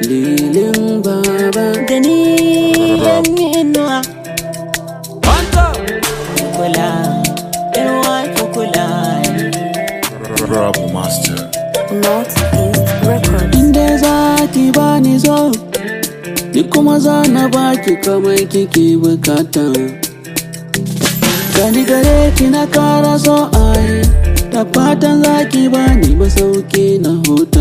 dalilin baba da ni yan inuwa kula yawa ki kula Rabu Master. Northeast Records. inda za ki bani zo ni kuma za na baki kamar kike bukata gani gare ki na kara so ai da fatan za ki bani masauki na huta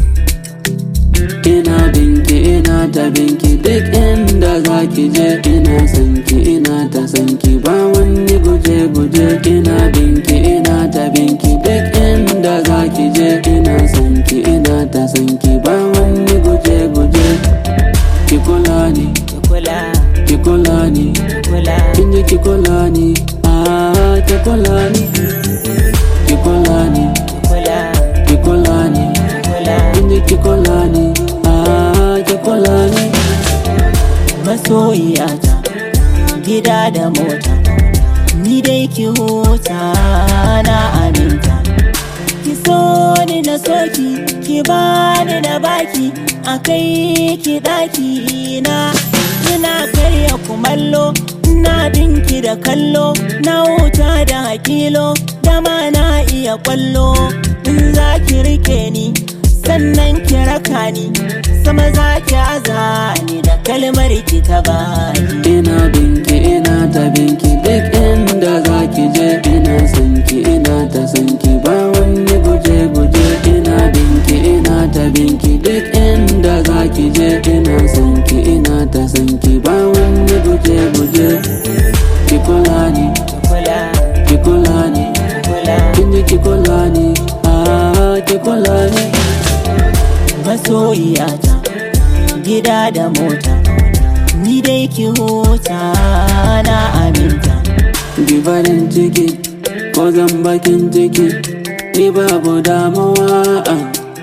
ina binki ina ta binki duk inda za ki je ina sanki ina ta sanki ba wani guje guje ina binki ina ta binki duk inda za ki je ina sanki ina ta sanki ba wani guje guje ki kula ni ki kula ki kula ni kula kin ji ki kula ni ah ki kula ni ki kula ni kula ki kula ni kula kin ji ki kula ni ah ki kula ni masoyiyata gida da mota ni dai ki huta na aminta ki so ni na soki ki bani na baki a kai ki daki na ina karya kumallo na binki da kallo na wuta da hakilo dama na iya kwallo in za ki rike ni sannan ki raka ni sama za ki aza ni da kalmar ki ta bani ina binki ina ta binki duk inda za ki je ina sanki ina ta sanki ba wani guje guje ina binki ina ta binki duk inda za ki je ina sanki ina ta sanki ba wani guje guje ki kula ni kula ki kula ni kula kin ji ki kula ni ah ki kula ni masoyiyata gida da mota ni dai ki huta na aminta Ki farin ciki ko zan bakin ciki ni babu damuwa ah.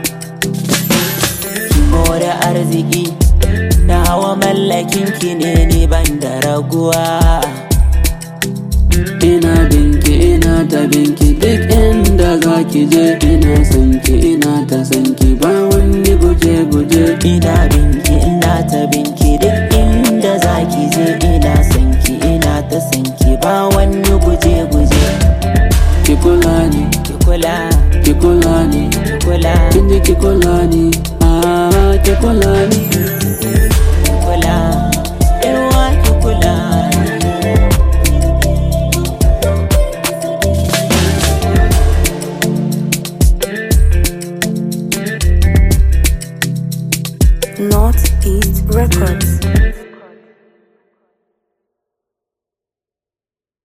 ki more arziki na hawa mallakin ki ne ni ban da raguwa Ina binki ina ta binki duk inda za ki je ina sanki ina ta sanki ba wani guje guje ina binki ina ta binki duk inda zaki je ina sanki ina ta sanki ba wani guje guje ki kula ni ki kula ki kula ni ki kula kin ji ki kula ni ah ki kula ni ki kula yawa ki kula Northeast Records.